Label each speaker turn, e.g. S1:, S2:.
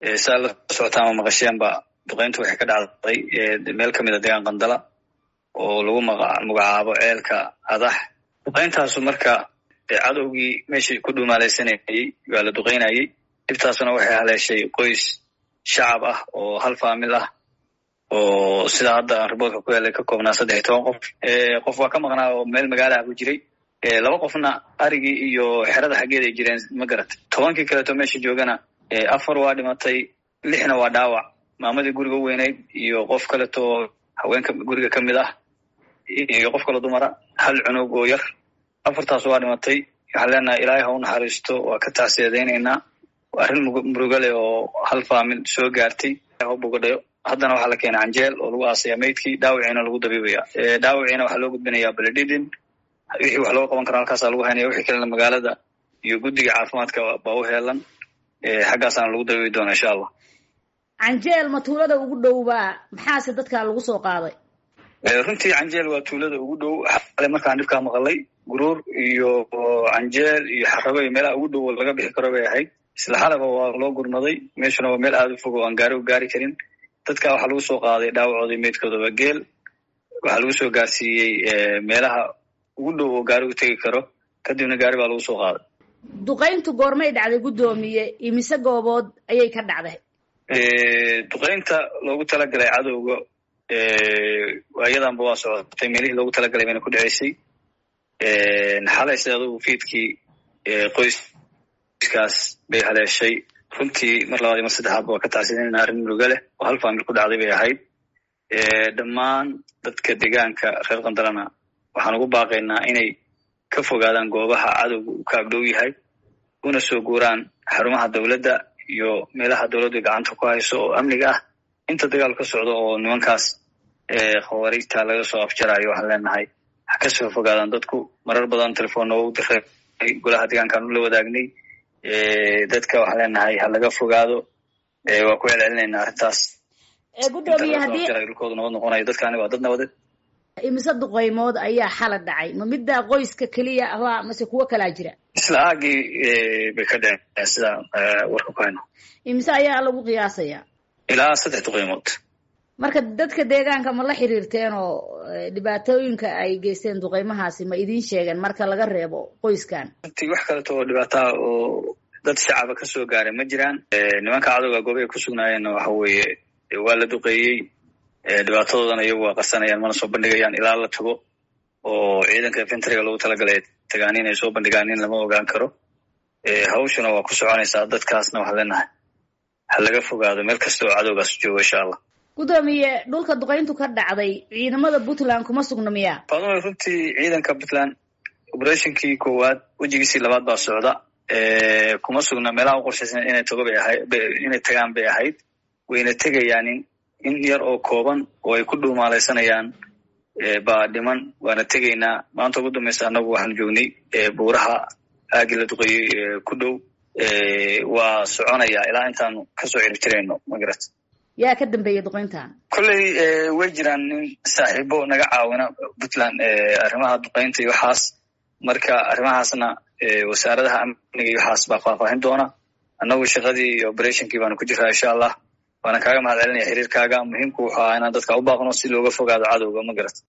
S1: saa la socotaan ma maqasheenba duqeyntu waxay ka dhacday meel kamid a deegaan qandala oo lagu magacaabo ceelka adax duqeyntaasu marka cadowgii meeshii ku dhumaalaysanayey waa la duqeynayey dhibtaasuna waxay haleeshay qoys shacab ah oo hal faamil ah oo sidaa hadda aan riboodka ku helay ka koobnaa saddex iyo toban qof qof waa ka maqnaa oo meel magaalaha ku jiray laba qofna arigii iyo xerada xaggeed ay jireen ma garat tobankii kaleeto meesha joogana afar waa dhimatay lixna waa dhaawac maamadii guriga u weynayd iyo qof kaleto haweenka guriga ka mid ah iyo qof kale dumara hal cunug oo yar afartaas waa dhimatay waxaan leenahay ilaahay ha u naxariisto waa ka tacsiyaadaynaynaa arrin muruga leh oo hal faamil soo gaartay ha bogadhayo haddana waxaa la keenay canjeel oo lagu aasaya maydkii dhaawiciina lagu dabiibaya dhaawiciina waxaa loo gudbinayaa baledhidin wixii wax looga qaban karo halkaasa lagu haynaya wixii kalena magaalada iyo guddiga caafimaadka baa u heelan xaggaasaana lagu dabiibi doona insha allah
S2: canjeel ma tuulada ugu dhowbaa maxaase dadkaa lagu soo qaaday
S1: runtii canjeel waa tuulada ugu dhow xale markaan dhibkaa maqalay guruur iyo canjeel iyo xarabo iyo meelaha ugu dhow oo laga bixi karo bay ahayd isla xalaba waa loo gurmaday meeshuna waa meel aada u fog oo aan gaari u gaari karin dadka waxaa lagu soo qaaday dhaawacooda meydkoodaba geel waxaa lagu soo gaarsiiyey meelaha ugu dhow oo gaari u tegi karo kadibna gaari baa lagu soo qaaday
S2: duqayntu goormay dhacday guddoomiye imise goobood ayay ka dhacday
S1: duqaynta loogu talagalay cadowga ayadanba waa socotay meelihii loogu talagalay bayna ku dhaceysay xalay sida adugu fiidkii qoyskaas bay haleeshay runtii mar labaad iyo mar saddexaadba waa ka tacsidanayna arrin muruga leh oo hal faamil ku dhacday bay ahayd dhammaan dadka deegaanka reer qandalana waxaan ugu baaqaynaa inay ka fogaadaan goobaha cadowga uu ka agdhow yahay una soo guuraan xarumaha dowladda iyo meelaha dowladdu gacanta ku hayso oo amniga ah inta dagaal ka socdo oo nimankaas khawaariijta laga soo afjarayo waxaan leenahay ha ka soo fogaadaan dadku marar badan telefoonna waa u diray golaha deegaankaan ula wadaagnay dadka waxaan leenahay ha laga fogaado waa ku celcelinaynaa arrintaas
S2: gudoomiye haddii
S1: dhulkoodu nabad noqonayo dadkaani waa dad nabadeed
S2: imise duqaymood ayaa xala dhacay ma midda qoyska keliya ahba mase kuwo kalaa jira
S1: isla aagii bay ka dhaceen sidaan warka ku hayno
S2: imise ayaa lagu qiyaasayaa
S1: ilaa saddex duqaymood
S2: marka dadka deegaanka ma la xiriirteen oo dhibaatooyinka ay geysteen duqaymahaasi ma idiin sheegeen marka laga reebo qoyskan
S1: runtii wax kaleto oo dhibaataa oo dad shacaba ka soo gaaray ma jiraan nimanka cadowga gooba ay ku sugnaayeenna waxa weeye waa la duqeeyey dhibaatadoodana iyagu waa qarsanayaan mana soo bandhigayaan ilaa la tago oo ciidanka infentriga loogu talagalay tagaan inay soo bandhigaan in lama ogaan karo hawshuna waa ku soconaysaa dadkaasna waxaan leenahay ha laga fogaado meel kasta oo cadowgaas joogo insha allah
S2: gudoomiye dhulka duqayntu ka dhacday ciidamada puntland kuma sugna miya
S1: faadumo runtii ciidanka puntland operationkii koowaad wejigiisii labaad baa socda kuma sugna meelaha u qorshaysan inay tago bay ahayd inay tagaan bay ahayd wayna tegayaan in yar oo kooban oo ay ku dhuumaalaysanayaan baa dhiman waana tegaynaa maanta ugu dambaysa annagu waxaan joognay buuraha aagii la duqeeyey ku dhow waa soconaya ilaa intaanu kasoo ciribtirayno magarat
S2: yaa ka dambeeya duqayntan
S1: kolley way jiraan nin saaxiibo naga caawina puntland arrimaha duqaynta iyo waxaas marka arrimahaasna wasaaradaha amniga iyo waxaas baa faahfaahin doona annagu shaqadii iyo operationkii baanu ku jiraa insha allah waana kaaga mahad celinaya xiriirkaaga muhiimku wuxuu ahaa inaan dadka u baaqno si looga fogaado cadowga ma garat